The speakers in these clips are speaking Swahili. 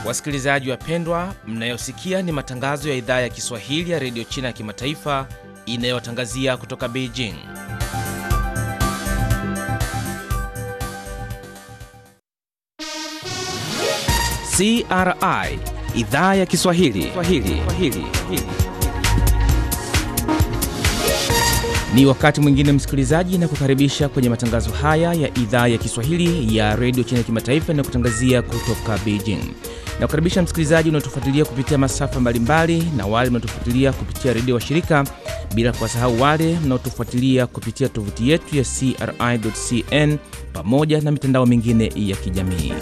Wasikilizaji wapendwa, mnayosikia ni matangazo ya idhaa ya Kiswahili ya redio China ya kimataifa inayotangazia kutoka Beijing. CRI idhaa ya Kiswahili Swahili. Swahili. Ni wakati mwingine msikilizaji, na kukaribisha kwenye matangazo haya ya idhaa ya Kiswahili ya redio China ya kimataifa inayokutangazia kutoka Beijing. Na kukaribisha msikilizaji unaotufuatilia kupitia masafa mbalimbali na wale mnaotufuatilia kupitia redio wa shirika, bila kuwasahau wale mnaotufuatilia kupitia tovuti yetu ya CRI.cn pamoja na mitandao mingine ya kijamii.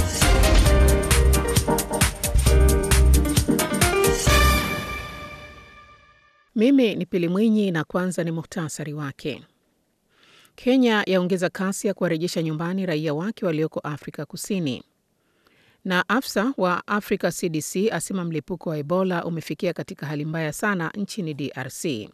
Mimi ni Pili Mwinyi na kwanza ni muhtasari wake. Kenya yaongeza kasi ya kuwarejesha nyumbani raia wake walioko Afrika Kusini, na afisa wa Africa CDC asema mlipuko wa Ebola umefikia katika hali mbaya sana nchini DRC.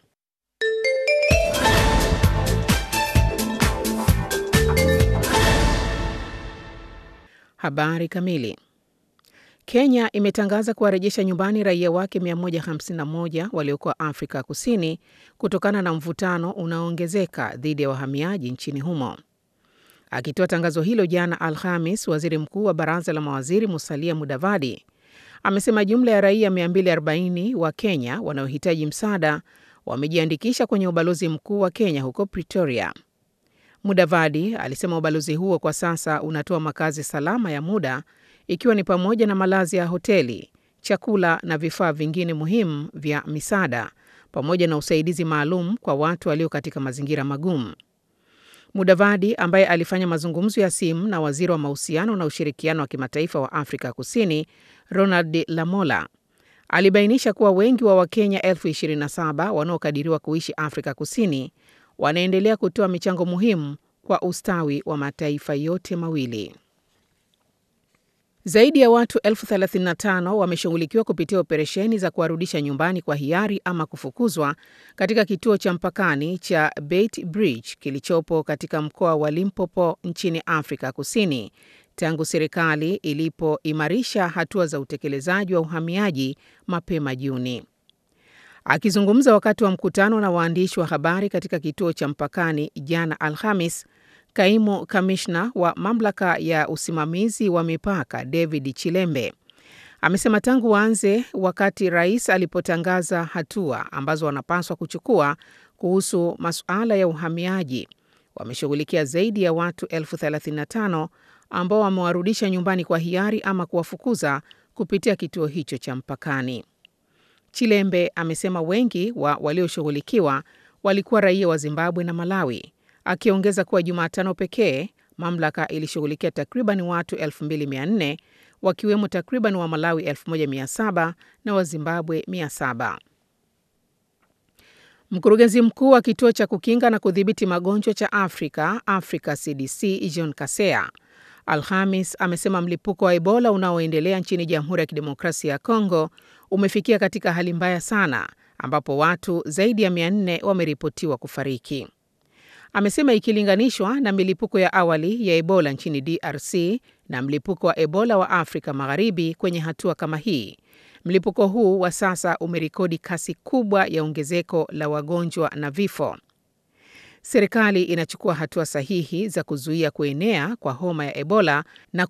Habari kamili. Kenya imetangaza kuwarejesha nyumbani raia wake 151 waliokuwa Afrika Kusini kutokana na mvutano unaoongezeka dhidi ya wahamiaji nchini humo. Akitoa tangazo hilo jana Alhamis, waziri mkuu wa baraza la mawaziri Musalia Mudavadi amesema jumla ya raia 240 wa Kenya wanaohitaji msaada wamejiandikisha kwenye ubalozi mkuu wa Kenya huko Pretoria. Mudavadi alisema ubalozi huo kwa sasa unatoa makazi salama ya muda ikiwa ni pamoja na malazi ya hoteli, chakula na vifaa vingine muhimu vya misaada pamoja na usaidizi maalum kwa watu walio katika mazingira magumu. Mudavadi ambaye alifanya mazungumzo ya simu na waziri wa mahusiano na ushirikiano wa kimataifa wa Afrika Kusini Ronald Lamola alibainisha kuwa wengi wa Wakenya elfu 27 wanaokadiriwa kuishi Afrika Kusini wanaendelea kutoa michango muhimu kwa ustawi wa mataifa yote mawili. Zaidi ya watu elfu 35 wameshughulikiwa kupitia operesheni za kuwarudisha nyumbani kwa hiari ama kufukuzwa katika kituo cha mpakani cha Beit Bridge kilichopo katika mkoa wa Limpopo nchini Afrika Kusini tangu serikali ilipoimarisha hatua za utekelezaji wa uhamiaji mapema Juni. Akizungumza wakati wa mkutano na waandishi wa habari katika kituo cha mpakani jana Alhamis, Kaimu kamishna wa mamlaka ya usimamizi wa mipaka David Chilembe amesema tangu waanze wakati rais alipotangaza hatua ambazo wanapaswa kuchukua kuhusu masuala ya uhamiaji, wameshughulikia zaidi ya watu elfu 35 ambao wamewarudisha nyumbani kwa hiari ama kuwafukuza kupitia kituo hicho cha mpakani. Chilembe amesema wengi wa walioshughulikiwa walikuwa raia wa Zimbabwe na Malawi akiongeza kuwa Jumatano pekee mamlaka ilishughulikia takriban watu 2400 wakiwemo takriban wa Malawi 1700 na wa Zimbabwe 700. Mkurugenzi mkuu wa kituo cha kukinga na kudhibiti magonjwa cha Afrika, Africa CDC, John Kaseya Alhamis amesema mlipuko wa Ebola unaoendelea nchini Jamhuri ya Kidemokrasia ya Kongo umefikia katika hali mbaya sana ambapo watu zaidi ya 400 wameripotiwa kufariki. Amesema ikilinganishwa na milipuko ya awali ya Ebola nchini DRC na mlipuko wa Ebola wa Afrika Magharibi kwenye hatua kama hii, mlipuko huu wa sasa umerekodi kasi kubwa ya ongezeko la wagonjwa na vifo. Serikali inachukua hatua sahihi za kuzuia kuenea kwa homa ya Ebola na